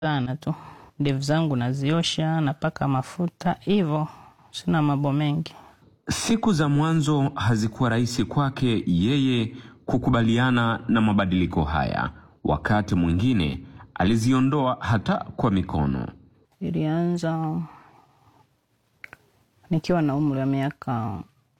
sana tu. Ndevu zangu naziosha, napaka mafuta, hivyo sina mambo mengi. Siku za mwanzo hazikuwa rahisi kwake yeye kukubaliana na mabadiliko haya. Wakati mwingine aliziondoa hata kwa mikono. Ilianza nikiwa na umri wa miaka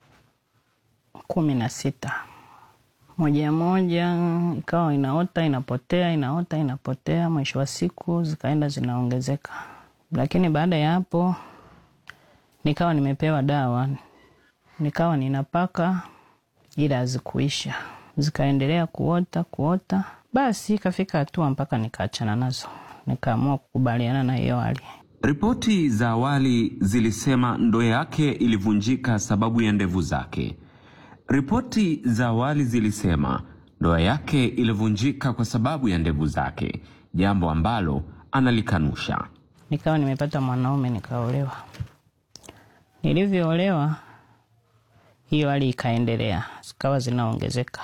kumi na sita. Moja moja ikawa inaota inapotea, inaota inapotea, mwisho wa siku zikaenda zinaongezeka. Lakini baada ya hapo nikawa nimepewa dawa, nikawa ninapaka, ila hazikuisha, zikaendelea kuota kuota. Basi ikafika hatua mpaka nikaachana nazo, nikaamua kukubaliana na hiyo hali. Ripoti za awali zilisema ndoa yake ilivunjika sababu ya ndevu zake. Ripoti za awali zilisema ndoa yake ilivunjika kwa sababu ya ndevu zake, jambo ambalo analikanusha. Nikawa nimepata mwanaume nikaolewa. Nilivyoolewa, hiyo hali ikaendelea, zikawa zinaongezeka,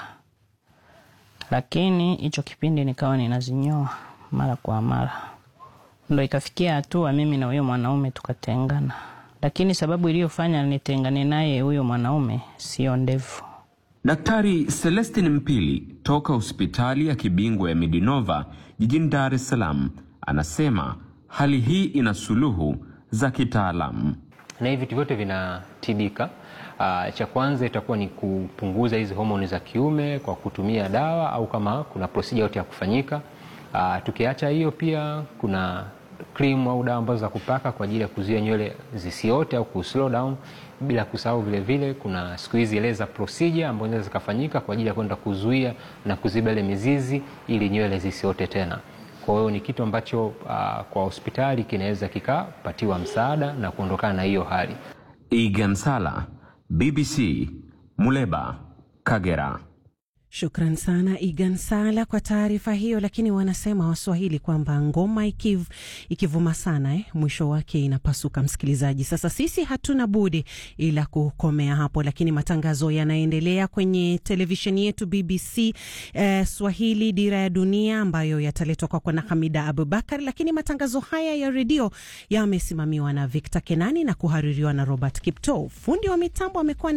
lakini hicho kipindi nikawa ninazinyoa mara kwa mara. Ndo ikafikia hatua mimi na huyo mwanaume tukatengana, lakini sababu iliyofanya nitengane naye huyo mwanaume siyo ndevu. Daktari Celestin Mpili toka hospitali ya kibingwa ya Medinova jijini Dar es Salaam anasema hali hii ina suluhu za kitaalamu. na hivi vitu vyote vinatibika. Uh, cha kwanza itakuwa ni kupunguza hizi homoni za kiume kwa kutumia dawa au kama kuna procedure yote ya kufanyika. Uh, tukiacha hiyo, pia kuna cream au dawa ambazo za kupaka kwa ajili ya kuzuia nywele zisiote au ku slow down, bila kusahau vile vile kuna siku hizi ile za procedure ambazo zinaweza zikafanyika kwa ajili ya kwenda kuzuia na kuziba ile mizizi ili nywele zisiote tena. Kwa hiyo ni kitu ambacho uh, kwa hospitali kinaweza kikapatiwa msaada na kuondokana na hiyo hali. Egan Sala, BBC, Muleba, Kagera. Shukran sana Igan Sala kwa taarifa hiyo. Lakini wanasema Waswahili kwamba ngoma ikiv, ikivuma sana eh, mwisho wake inapasuka. Msikilizaji, sasa sisi hatuna budi ila kukomea hapo, lakini matangazo yanaendelea kwenye televisheni yetu BBC eh, Swahili Dira ya Dunia ambayo yataletwa kwako na Hamida Abubakar, lakini matangazo haya ya redio yamesimamiwa na Victor Kenani na kuhaririwa na Robert Kipto. Fundi wa mitambo amekuwa